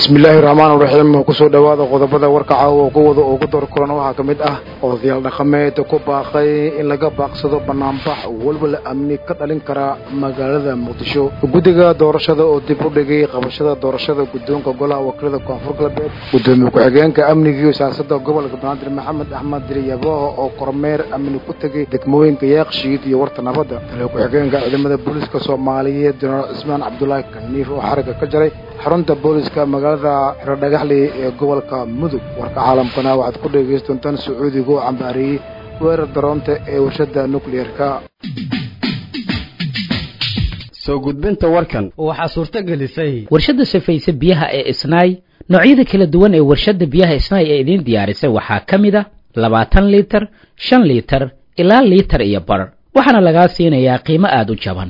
bismillaahi raxmaan raxiim kusoo dhowaada qodobada warka caawa oo kuwada ugu door kulan waxaa ka mid ah odayaal dhaqameed ku baaqay in laga baaqsado banaanbax walwal amni ka dhalin kara magaalada muqdisho guddiga doorashada oo dib u dhigay qabashada doorashada guddoonka golaha wakiilada koonfur galbeed gudoomiye ku-xigeenka amnigiiyo siyaasada gobolka banaadir maxamed axmed diriyabooho oo kormeer amni ku tegay degmooyinka yaaqshiid iyo warta nabadda taliya ku-xigeenka ciidamada booliiska soomaaliyeed jenaraal cismaan cabdulaahi kaniif oo xariga ka jaray xarunta booliska magaalada xirodhagaxley ee gobolka mudug warka caalamkana waxaad ku dhegayst doontaan sacuudiga oo cambaareeyey weerar daroonta ee warshada nukliyeerka soo gudbinta warkan waxaa suurto gelisay warshadda safayse biyaha ee isnaay noocyada kala duwan ee warshadda biyaha isnaay ee idiin diyaarisay waxaa ka mid a labaatan liitar shan liitar ilaa liitar iyo bar waxaana lagaa siinayaa qiimo aada u jaban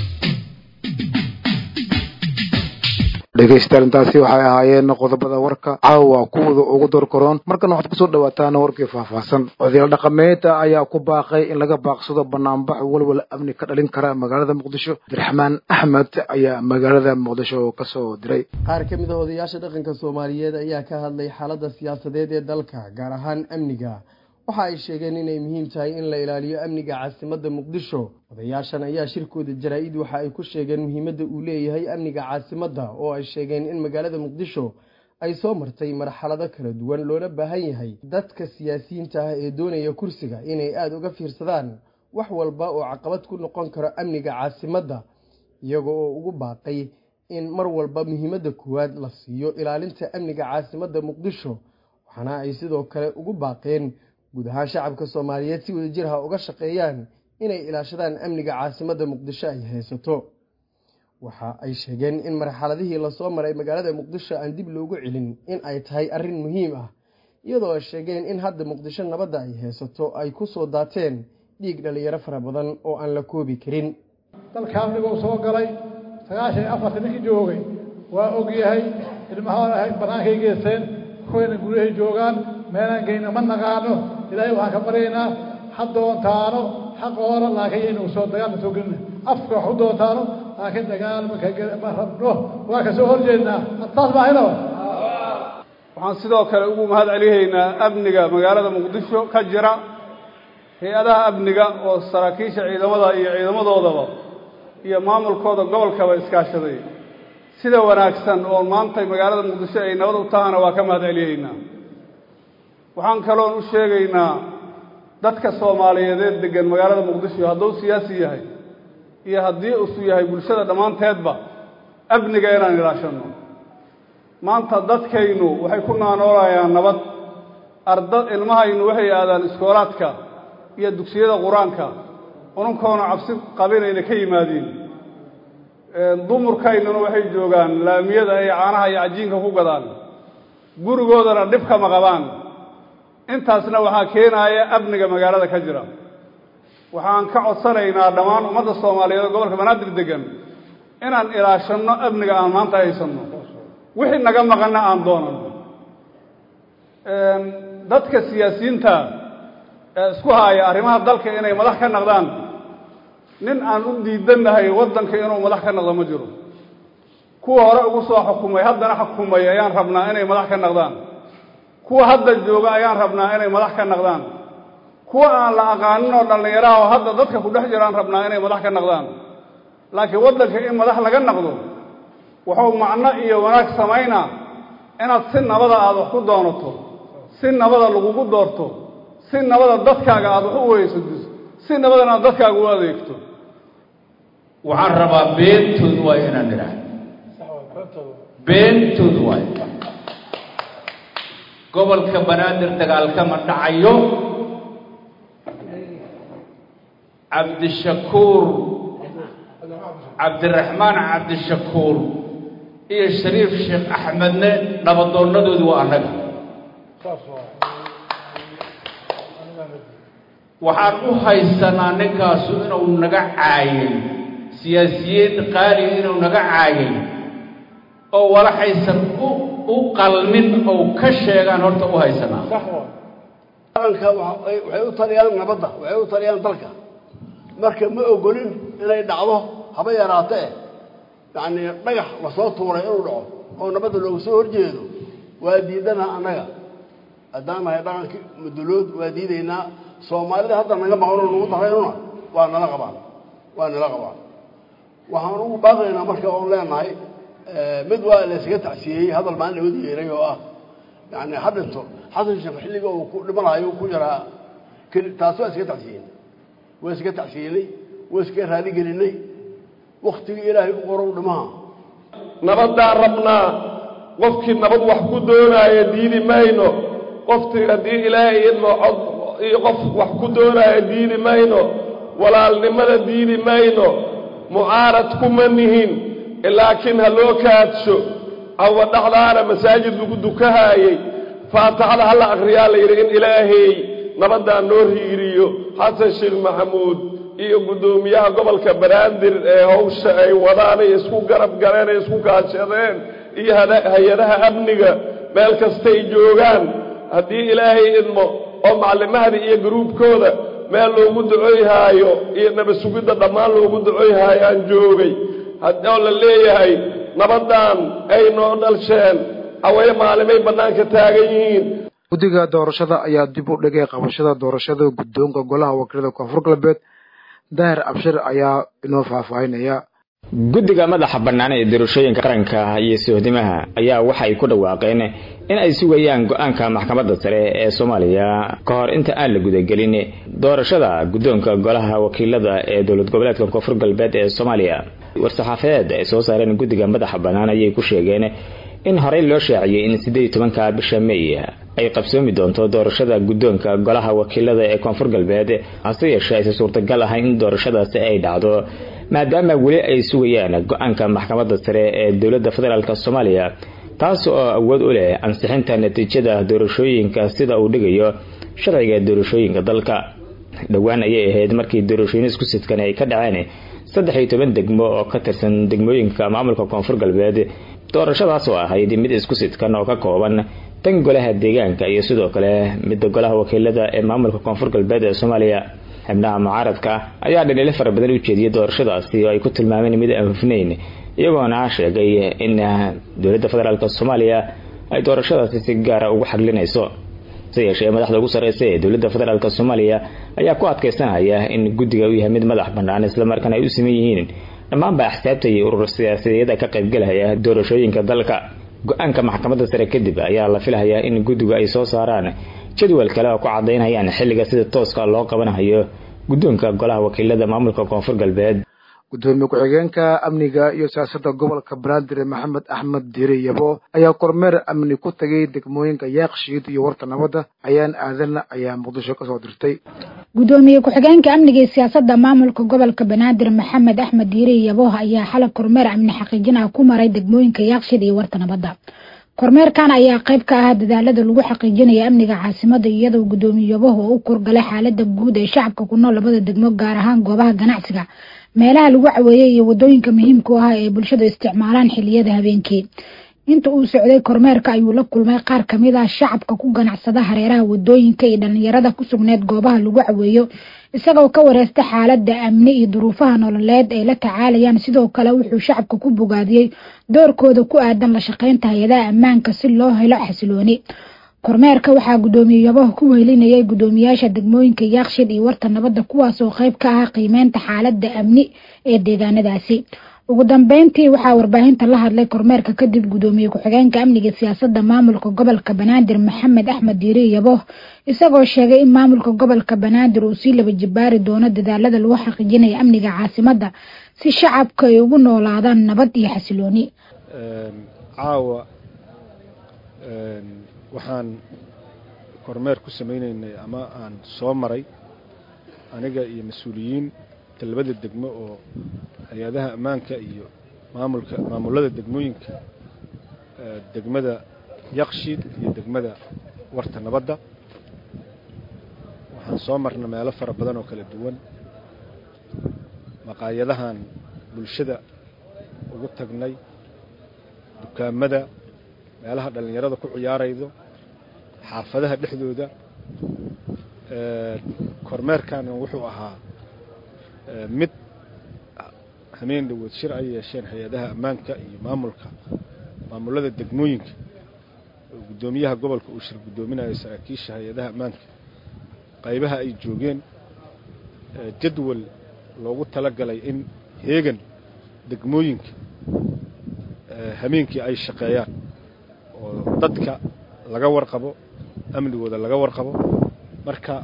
dhegaystayaal intaasi waxay ahaayeen qodobada warka caawa kuwada ugu door karoon markana waxaad kusoo dhawaataan warkii faahfaahsan odayaal dhaqameed ayaa ku baaqay in laga baaqsado banaanbax walwal amni ka dhalin kara magaalada muqdisho abdiraxmaan axmed ayaa magaalada muqdisho kasoo diray qaar ka mid a odayaasha dhaqanka soomaaliyeed ayaa ka hadlay xaaladda siyaasadeed ee dalka gaar ahaan amniga waxa ay sheegeen inay muhiim tahay in la ilaaliyo amniga caasimadda muqdisho odayaashan ayaa shirkooda jaraa-id waxa ay ku sheegeen muhiimadda uu leeyahay amniga caasimadda oo ay sheegeen in magaalada muqdisho ay soo martay marxalado kala duwan loona baahan yahay dadka siyaasiyiinta ah ee doonaya kursiga inay aada uga fiirsadaan wax walba oo caqabad ku noqon karo amniga caasimadda iyaga oo ugu baaqay in mar walba muhiimadda koowaad la siiyo ilaalinta amniga caasimadda muqdisho waxaana ay sidoo kale ugu baaqeen guud ahaan shacabka soomaaliyeed si wadajir ha uga shaqeeyaan inay ilaashadaan amniga caasimadda muqdisho ay haysato waxa ay sheegeen in marxaladihii lasoo maray magaalada muqdisho aan dib loogu celin in ay tahay arrin muhiim ah iyadoo ay sheegeen in hadda muqdisho nabadda ay haysato ay ku soo daateen dhiig dhalinyaro fara badan oo aan la koobi karin dalka amniguu soo galay sagaashan iyo afarta ninkii joogay waa ogyahay ilmahoona bannaankay geesteen kuwayna guryahay joogaan meelaan geyno ma naqaano ilaahay waxaan ka baryaynaa ha doontaano xaqooda laakiin yaynu soo dagaalma soo gelina afka wax u doontaano laakiin dagaalma kama rabno waa ka soo horjeednaa taas maahino waxaan sidoo kale ugu mahad celihaynaa amniga magaalada muqdisho ka jira hay-adaha amniga oo saraakiisha ciidamada iyo ciidamadoodaba iyo maamulkooda gobolkaba iskaashaday sida wanaagsan oo maantay magaalada muqdisho ay nabad u tahana waa ka mahad celihaynaa waxaan kaloon u sheegaynaa dadka soomaaliyeedeed degan magaalada muqdisho hadduu siyaasi yahay iyo haddii usu yahay bulshada dhammaanteedba amniga inaan ilaashanno maanta dadkaynu waxay ku naanoolayaan nabad arda ilmahaynu waxay aadaan iskoolaadka iyo dugsiyada qur-aanka ununkoona cabsi qabinayna ka yimaadiin dumurkaynuna waxay joogaan laamiyada ay caanaha iyo cajiinka ku gadaan gurigoodana dhib kama qabaan intaasna waxaa keenaaya amniga magaalada ka jira waxaan ka codsanaynaa dhammaan ummadda soomaaliyeed oo gobolka banaadir degan inaan ilaashanno amniga aan maanta haysanno wixii naga maqanna aan doonanno dadka siyaasiyiinta ee isku haaya arrimaha dalka inay madax ka naqdaan nin aan u diidannahay waddanka inuu madax ka naqdo ma jiro kuwa hore ugu soo xukumay haddana xukumay ayaan rabnaa inay madax ka naqdaan kuwa hadda jooga ayaan rabnaa inay madax ka naqdaan kuwa aan la aqaanin oo dhallinyaraha oo hadda dadka ku dhex jiraan rabnaa inay madax ka naqdaan laakiin waddanka in madax laga naqdo wuxuu macno iyo wanaag samaynaa inaad si nabada aada wax ku doonato si nabada lagugu doorto si nabada dadkaaga aada wax u weysadiso si nabadana aad dadkaaga u adeegto waxaan rabaa beentood waay inaan idhaah beentood waay gobolka banaadir dagaalkama dhacayo cabdishakuur cabdiraxmaan cabdishakuur iyo shariif sheekh axmedne dhabadoonnadoodii waa annaga waxaan u haysanaa ninkaasu inuu naga caayay siyaasiyiin qaali inuu naga caayay oo walaxaysan u u qalmin oo ka sheegaan horta u haysanaa qaranka waxay u taliyaan nabadda waxay u taliyaan dalka marka ma ogolin inay dhacdo haba yaraatee yacni dhagax lasoo tuuray inuu dhaco oo nabadda looga soo horjeedo waa diidana annaga haddaan nahay dhaqankii mudulood waa diidaynaa soomaalida hadda naga maqanoo nagu daraynuna waa nala qabaan waa nala qabaan waxaan ugu baaqaynaa marka oon leenahay mid waa laysaga tacsiyeeyey hadal maalin laga yeeray oo ah yani ha dhinto xasan sheekh xilliga uu ku dhimanayo ku jiraa taas waa iskaga tacsiyeynay waa iskaga tacsiyeynay waa iskaga raaligelinay waktigii ilaahay u qorow dhimaha nabaddaan rabnaa qofkii nabad wax ku doonaayo diidi mayno qoftii haddii ilaahay idmo cod iyo qof wax ku doonaayo diidi mayno walaalnimada diidi mayno mucaarad kuma nihin laakiin ha loo kaadsho awa dhexdaana masaajid lagu dukahaayey faataxada hala akhriyaa la yidhi in ilaahay nabaddaan noo riiriyo xasan sheekh maxamuud iyo guddoomiyaha gobolka banaadir ee hawsha ay wadaan ay isku garab galeen ay isku kaashadeen iyo hay-adaha amniga meel kastay joogaan haddii ilaahay idmo oo maclimahda iyo garuubkooda meel loogu ducoyhaayo iyo naba sugidda dhammaan loogu ducoyhaayo aan joogay oo la leeyahay nabaddan ay noo dhalsheen aweye maalimay bannaanka taagan yihiin guddiga doorashada ayaa dib u dhigay qabashada doorashada guddoonka golaha wakiilada koonfur galbeed daahir abshir ayaa inoo faahfaahinaya guddiga madaxa bannaan ee doorashooyinka qaranka iyo sohdimaha ayaa waxay ku dhawaaqeen in ay sugayaan go-aanka maxkamadda sare ee soomaaliya ka hor inta aan la gudagelin doorashada guddoonka golaha wakiilada ee dowlad goboleedka koonfur galbeed ee soomaaliya war-saxaafadeed ay soo saareen guddiga madaxa bannaan ayay ku sheegeen in horey loo shaaciyey in siddeed iyo tobanka bisha may ay qabsoomi doonto doorashada guddoonka golaha wakiilada ee koonfur galbeed hase yeeshee aysa suurtagal ahayn in doorashadaasi ay dhacdo maadaama weli ay sugayaan go-aanka maxkamadda sare ee dowladda federaalk soomaaliya taas oo awood u leh ansixinta natiijada doorashooyinka sida uu dhigayo sharciga doorashooyinka dalka dhowaan ayay ahayd markii doorashooyin isku sidkan ay ka dhaceen saddex iyo toban degmo oo ka tirsan degmooyinka maamulka koonfur galbeed doorashadaas oo ahayd mid isku sidkan oo ka kooban tan golaha deegaanka iyo sidoo kale midda golaha wakiilada ee maamulka koonfur galbeed ee soomaaliya xibnaha mucaaradka ayaa dhaliilo fara badan u jeediyay doorashadaasi oo ay ku tilmaameen mid aan hufnayn iyagoona sheegay in dowladda federaalk soomaaliya ay doorashadaasi si gaara ugu xaglinayso se yeeshee madaxda ugu sarreysa ee dowladda federaalk soomaaliya ayaa ku adkaysanaya in guddiga uu yahay mid madax bannaan islamarkaana ay u siman yihiin dhammaanba axsaabta iyo urur siyaasadeeda ka qaybgalaya doorashooyinka dalka go-aanka maxkamadda sare kadib ayaa la filayaa in guddigu ay soo saaraan jadwal kale oo ku cadaynayaan xilliga sida tooska loo qabanayo guddoonka golaha wakiilada maamulka koonfur galbeed gudoomiye ku-xigeenka amniga iyo siyaasadda gobolka banaadir maxamed axmed diire yabo ayaa kormeer amni ku tagay degmooyinka yaaqshiid iyo warta nabadda ayaan aadan ayaa muqdisho kasoo dirtay gudoomiye ku-xigeenka amniga iyo siyaasadda maamulka gobolka banaadir maxamed axmed diire yabo ayaa xalay kormeer amni xaqiijin ah ku maray degmooyinka yaaqshiid iyo warta nabadda kormeerkan ayaa qayb ka ah dadaalada lagu xaqiijinaya amniga caasimada iyadoo guddoomiyabahu u kurgalay xaalada guud ee shacabka ku nool labada degmo gaar ahaan goobaha ganacsiga meelaha lagu caweeyey iyo wadooyinka muhiimka u ah ee bulshada isticmaalaan xiliyada habeenkii inta uu socday kormeerka ayuu la kulmay qaar kamid ah shacabka ku ganacsada hareeraha wadooyinka iyo dhalinyarada ku sugneed goobaha lagu caweeyo isagoo ka wareesta xaalada amni iyo duruufaha nololeed ay la tacaalayaan sidoo kale wuxuu shacabka ku bogaadiyey doorkooda ku aadan la shaqeynta hay-adaha ammaanka si loo helo xasilooni kormeerka waxaa guddoomiyabaha ku wehelinayay guddoomiyaasha degmooyinka yaaqshid iyo warta nabadda kuwaasoo qayb ka ah qiimeynta xaalada amni ee deegaanadaasi ugu dambeyntii waxaa warbaahinta la hadlay kormeerka kadib guddoomiye ku-xigeenka amniga siyaasadda maamulka gobolka banaadir maxamed axmed diire yabo isagoo sheegay in maamulka gobolka banaadir uu sii laba jibaari doono dadaalada lagu xaqiijinaya amniga caasimadda si shacabka ay ugu noolaadaan nabad iyo xasilooni caawa waxaan kormeer ku samaynaynay ama aan soo maray aniga iyo mas-uuliyiin labada degmo oo hay-adaha ammaanka iyo maamulka maamulada degmooyinka degmada yaqshiid iyo degmada warta nabadda waxaan soo marna meelo fara badan oo kala duwan maqaayadahan bulshada ugu tagnay dukaamada meelaha dhallinyarada ku ciyaaraydo xaafadaha dhexdooda kormeerkan wuxuu ahaa mid hameen dhawood shir ay yeesheen hay-adaha ammaanka iyo maamulka maamulada degmooyinka guddoomiyaha gobolka uu shir guddoominayo saraakiisha hay-adaha ammaanka qaybaha ay joogeen jadwal loogu talagalay in heegan degmooyinka hameenkii ay shaqeeyaan oo dadka laga warqabo amnigooda laga warqabo marka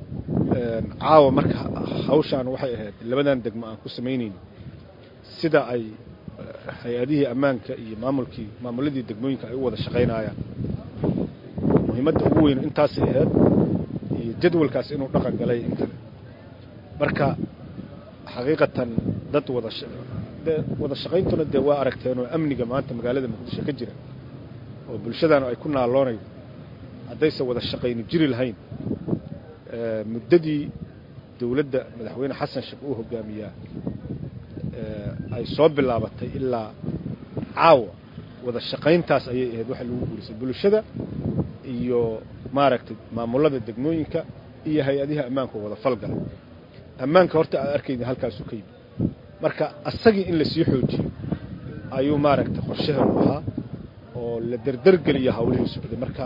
caawa marka hawshaan waxay ahayd labadan degmo aan ku samaynayno sida ay hay-adihii ammaanka iyo maamulkii maamuladii degmooyinka ay u wada shaqaynayaan muhiimadda ugu weyn intaasay ahayd iyo jadwalkaas inuu dhaqan galay in kale marka xaqiiqatan dad wada de wada shaqayntuna dee waa aragteenoo amniga maanta magaalada muqdisho ka jira oo bulshadaanu ay ku naaloonaydo haddaysan wada shaqayni jiri lahayn muddadii dowladda madaxweyne xasan sheekh uu hogaamiyaa ay soo bilaabatay ilaa caawa wada shaqayntaas ayay ahayd waxa lagu guurisay bulshada iyo maaragtay maamulada degmooyinka iyo hay-adiha ammaanka wada falgala ammaanka horta aad arkayda halkaasuu ka yimid marka asagii in lasii xoojiyo ayuu maaragtay qorshaheenu ahaa oo la derdergeliya hawlihii socday marka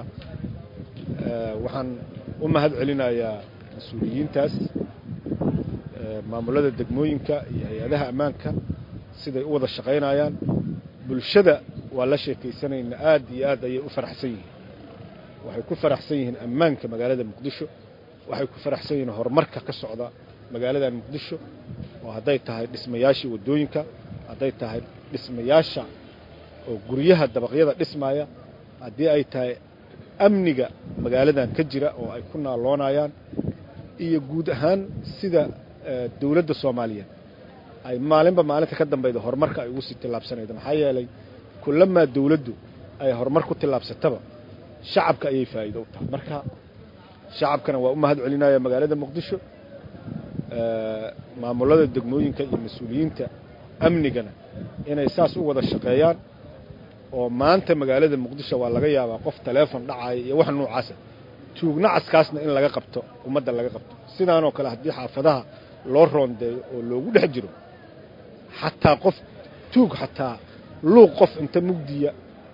waxaan u mahad celinayaa mas-uuliyiintaas maamulada degmooyinka iyo hay-adaha ammaanka siday u wada shaqaynayaan bulshada waa la sheekaysanayna aad iyo aad ayay u faraxsan yihiin waxay ku faraxsan yihiin ammaanka magaalada muqdisho waxay ku faraxsan yihiin horumarka ka socda magaaladan muqdisho oo hadday tahay dhismayaashii waddooyinka hadday tahay dhismayaasha oo guryaha dabaqyada dhismaya haddii ay tahay amniga magaaladan ka jira oo ay ku naaloonayaan iyo guud ahaan sida dowladda soomaaliyeed ay maalinba maalinta ka dambayda horumarka ay ugu sii tillaabsanayda maxaa yeelay kulamaa dowladdu ay horumar ku tillaabsataba shacabka ayay faa'iido u tahay marka shacabkana waa u mahad celinaya magaalada muqdisho maamulada degmooyinka iyo mas-uuliyiinta amnigana inay saas u wada shaqeeyaan oo maanta magaalada muqdisho waa laga yaabaa qof taleefon dhacaya iyo wax noocaasa tuugnacaskaasna in laga qabto ummadda laga qabto sidaanoo kale haddii xaafadaha loo roondeeyo oo loogu dhex jiro xataa qof tuug xataa luuq qof inta mugdiya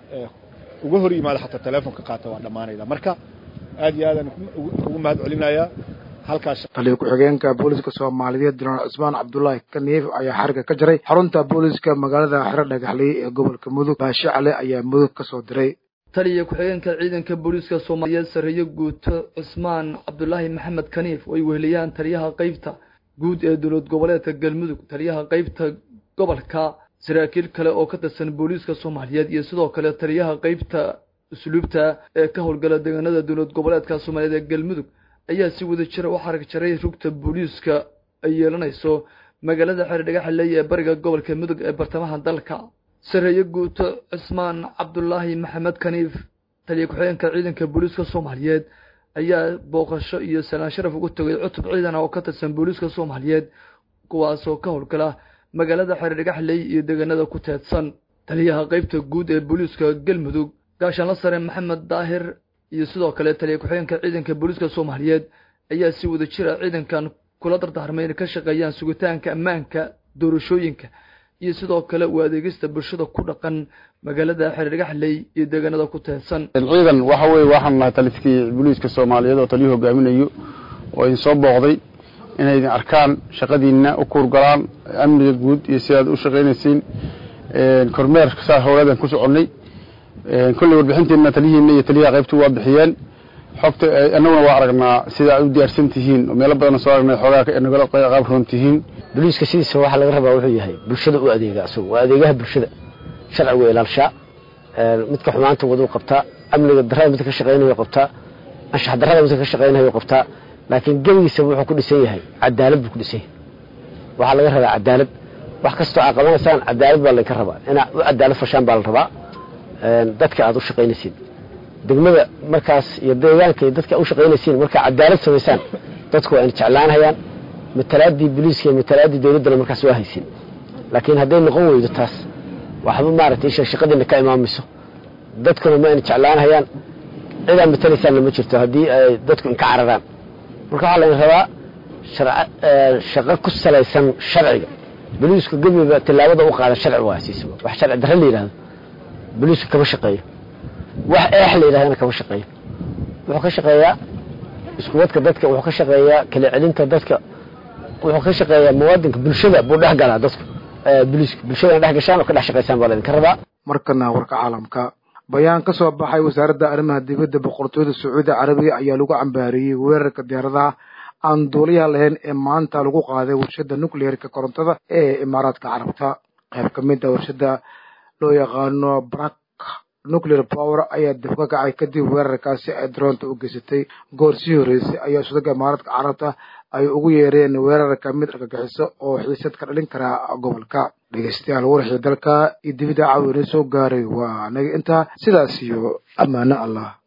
uga hor yimaada xataa taleefonka qaata waa dhammaanayda marka aad iyo aadaan ugu mahad celinayaa halkaas taliya ku-xigeenka booliska soomaaliyeed jenaraal cusmaan cabdulaahi kaniif ayaa xariga ka jaray xarunta booliska magaalada xero dhagaxley ee gobolka mudug baashe cale ayaa mudug ka soo diray taliya ku-xigeenka ciidanka booliiska soomaaliyeed sarreeye guuto cusmaan cabdulaahi maxamed kaniif oo ay weheliyaan taliyaha qeybta guud ee dowlad goboleedka galmudug taliyaha qeybta gobolka saraakiil kale oo ka tirsan booliiska soomaaliyeed iyo sidoo kale taliyaha qeybta usluubta ee ka howlgala deegaanada dowlad goboleedka soomaaliyeed ee galmudug ayaa si wada jira u xarag jaray rugta booliiska ay yeelanayso magaalada xeer dhagaxaley ee bariga gobolka mudug ee bartamaha dalka sareeye guuto cismaan cabdulaahi maxamed kaniif taliya ku-xigeenka ciidanka booliiska soomaaliyeed ayaa booqasho iyo salaan sharaf ugu tagay cutub ciidan oo ka tirsan booliiska soomaaliyeed kuwaasoo ka howlgala magaalada xeer dhagaxley iyo deegaanada ku teedsan taliyaha qeybta guud ee booliiska galmudug gaashaanla sare maxamed daahir iyo sidoo kale taliya ku-xigeenka ciidanka booliiska soomaaliyeed ayaa si wada jira ciidankan kula dardaarmay inay ka shaqeeyaan sugitaanka ammaanka doorashooyinka iyo sidoo kale u adeegista bulshada ku dhaqan magaalada xeerdhagaxley iyo deegaanada ku teedsan ciidan waxa weeye waxaan nahay taliskii booliiska soomaaliyeed oo taliyuu hogaaminayo oo idin soo booqday inay idin arkaan shaqadiinna u kuurgalaan amniga guud iyo sidaad u shaqaynaysiin kormeer saa howladan ku soconnay kolley warbixinteena taliyihiina iyo taliyaha qaybtu waa bixiyeen xogta annaguna waa aragnaa sida aad u diyaarsan tihiin oo meelo badan soo aragnay xoogaa nagala qaab roon tihiin booliiska sidiisa waxaa laga rabaa wuxuu yahay bulshada u adeega asagu waa adeegaha bulshada sharcigu ilaalshaa midka xumaanta waduu qabtaa amniga darada midka ka shaqaynayo qabtaa anshax darada midka ka shaqaynayo qabtaa laakiin gebigiisa wuxuu ku dhisan yahay cadaalad buu ku dhisan yahay waxaa laga rabaa cadaalad wax kastoo aad qabanaysaan cadaalad baa laydinka rabaa inaad u cadaalad fashaan baa la rabaa dadka aad u shaqaynaysiin degmada markaas iyo deegaanka iyo dadka u shaqaynaysiin markaa cadaalad samaysaan dadku waa ina jeclaanhayaan matalaadii booliiska iyo matalaadii dowladdana markaas waa haysin laakiin hadday noqon weydo taas waxba maaragtay isha shaqadiina ka imaamayso dadkuna ma ina jeclaanhayaan cidaa matalaysaanna ma jirto haddii ay dadku inka cararaan marka waxaa laydin rabaa shaqo ku salaysan sharciga booliisku gebiga tillaabada u qaada sharci waa siisaba wax sharci darre la yidhahdo boliiska kama shaqeeyo wax eex la yidhahdana kama shaqeeyo wuxuu ka shaqeeyaa iskuwadka dadka wuxuu ka shaqeeyaa kala celinta dadka wuxuu ka shaqeeyaa muwaadinka bulshada buu dhex galaa dadku boliiska bulshada dhex gashaan oo ka dhex shaqaysaan baa laydinka rabaa markana warka caalamka bayaan ka soo baxay wasaaradda arrimaha dibadda boqortooyada sacuudi carabiya ayaa lagu cambaariyey weerarka diyaaradaha aan duuliyaha lahayn ee maanta lagu qaaday warshadda nucleerka korontada ee imaaraadka carabta qayb ka mid a warshadda loo yaqaano brak nuclear power ayaa dib ka kacay kadib weerarkaasi ay daroonta u geysatay goor sii horreysay ayaa sudaga imaaraadka carabta ay ugu yeereen weerarka mid argagixiso oo xiisad ka dhalin karaa gobolka dhegeystayaal warxii dalka iyo dibida caawiina soo gaaray waa naga intaa sidaas iyo ammaano allah